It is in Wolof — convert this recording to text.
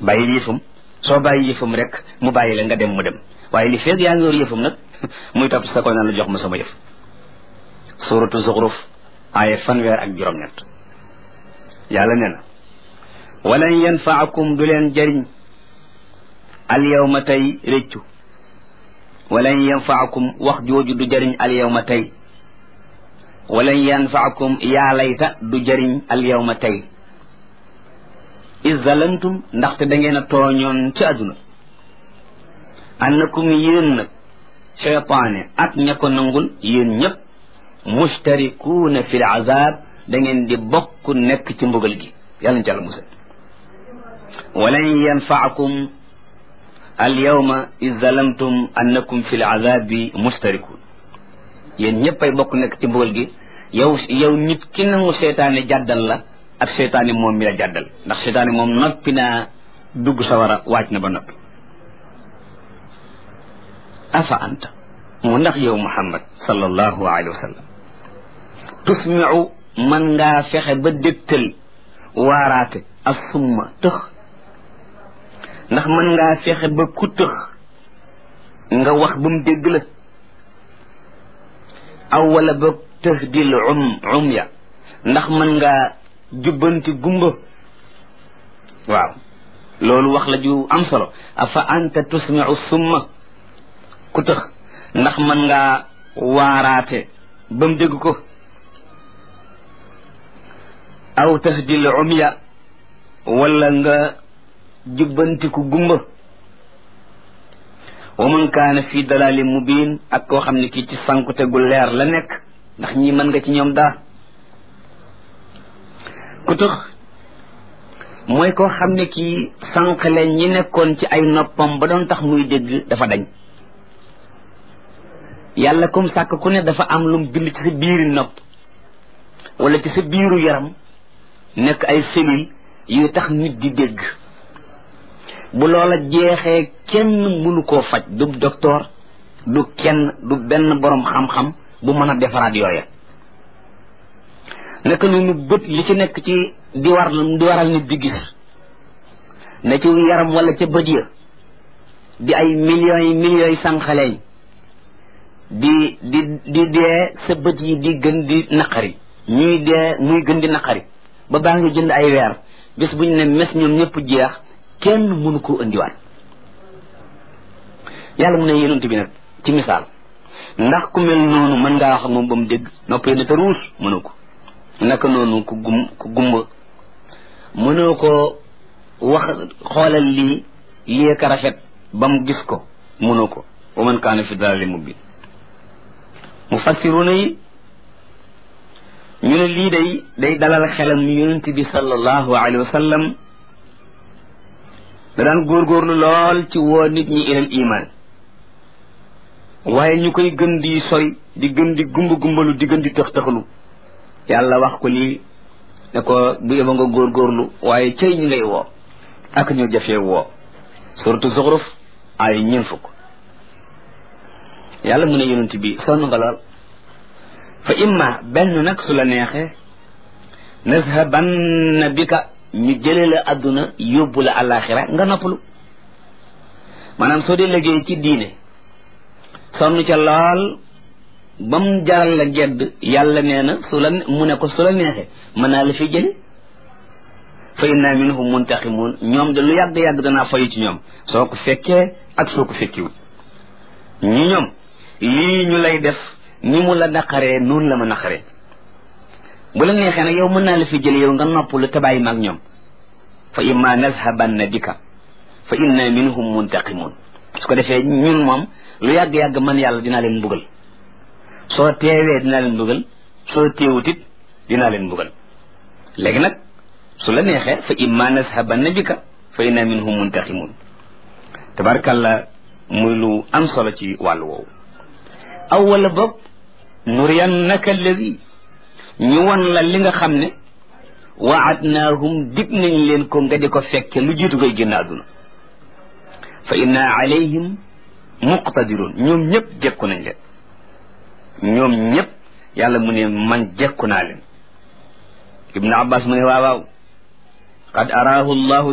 bàyyi yëfam soo bàyyi yëfam rek mu bàyyi la nga dem mu dem waaye li feeg yaa ngi yor yëfam nag muy topp sa ko naan la jox ma sama yëf suratu zuxruf aaya fanweer ak juróom-ñett yàlla nee na walan yanfaakum du leen jëriñ al yawma tey réccu walan yanfaakum wax jooju du jëriñ al yawma tey walan yanfaakum yaa layta du jëriñ al yawma tey is zalamtum ndaxte da ngeen a tooñoon ci àdduna annakum yéen nag cheytaane ak ña ko nangul yéen ñëpp mustarikuuna fi l azab da ngeen di bokk nekk ci mbugal gi yàlla na ci àlla musal walan yanfaakum al yawma is zalamtum annakum fi l azabi mustarikuun yéen ñëpp ay bokk nekk ci mbugal gi yow yow nit ki nangu seytaane jàddal la ak seytaane moom mi la jàddal ndax seytaane moom noppi naa dugg sawara waaj na ba noppi afa anta mu ndax yow muhammad sallallahu alayhi wa sallam tusmiu man ngaa fexe ba dégtal waaraate ak summa tëx ndax mën ngaa fexe ba ku tëx nga wax ba mu dégg la aw wala ba tëx dil um um ya ndax mën ngaa jubbanti gumba waaw loolu wax la ju am solo afa anta tusmiu summa ku tëx ndax mën ngaa waaraate ba mu dégg ko aw tahdil umya wala nga jubbantiku gumba wa man kaana fi dalalin mubin ak koo xam ne kii ci sankute gu leer la nekk ndax ñii mën nga ci ñoom daa ku tëx mooy koo xam ne kii sànqale ñi nekkoon ci ay noppam ba doon tax muy dégg dafa dañ yàlla comme sàkk ku ne dafa am lum bind ci sa biiri nopp wala ci sa biiru yaram nekk ay cellules yu tax nit di dégg bu loola jeexee kenn mënu koo faj du docteur du kenn du benn borom xam-xam bu mën a defaraat yooya naka noonu bët li ci nekk ci di war di waral nit di gis ne ci yaram wala ca bët ya di ay millions yi millions yi sànqaleñ di di di dee sa bët yi di gën di naqari ñuy dee muy gën di naqari ba baa ngi jënd ay weer bés bu ñu ne mes ñoom ñëpp jeex kenn mënu koo indiwaat yàlla mu ne yonent bi nag ci misaal ndax ku mel noonu mën ngaa wax ak moom ba mu dégg noppee na te ruus mënu ko naka noonu ku gum ku gumba mënoo ko wax xoolal lii lii ka rafet ba mu gis ko mënoo ko wa man kaana fi dalali mubin mufassiruna yi ñu ne lii day day dalal xelam yonent bi sallallahu alayhi wa sallam da daan góorgóorlu lool ci woo nit ñi ilal iman waaye ñu koy gën di sori di gën di gumba gumbalu di gën di tëx tëxalu yàlla wax ko lii ne ko bu yeba nga góorgóorlu waaye cëy ñi ngay woo ak ñu jafee woo suratu zuxruf ay ñeen fukk yàlla mu ne yonent bi sonn nga lool fa imma benn nag su la neexee nazhabanna bika ñu jële la àdduna yóbbu la àllaaxira nga noppalu maanaam soo dee liggéey ci diine sonn ca lool ba mu jaral la gedd yàlla nee na su la mu ne ko su la neexee mën naa la fi jële fa inna minhum muntaqimun ñoom de lu yàgg-yàgg danaa fayu ci ñoom soo ko fekkee ak soo ko fekkiwut ñi ñoom lii ñu lay def ni mu la naqaree noonu la ma naqaree bu la neexee nag yow mën naa la fi jële yow nga noppalu te bàyyi maag ñoom fa imma nazhabanna bika fa inna minhum muntaqimun su ko defee ñun moom lu yàgg-yàgg man yàlla dinaa leen mbugal soo teewee dinaa leen mbugal soo teewutit dinaa leen mbugal léegi nag su la neexee fa imma nazhabanna bika fa inna minhum muntaqimun tabarkalla muy lu am solo ci wàllu woowu aw wala boog nuriyannaka alladi ñu won la li nga xam ne waadnaahum dig nañ leen ko nga di ko fekke lu jiitu koy génn àdduna fa inna alayhim muqtadirun ñoom ñëpp jekku nañ leen ñoom ñëpp yàlla mu ne man jekku naa leen ibnu abbas mu ne waaw waaw qad araahu llahu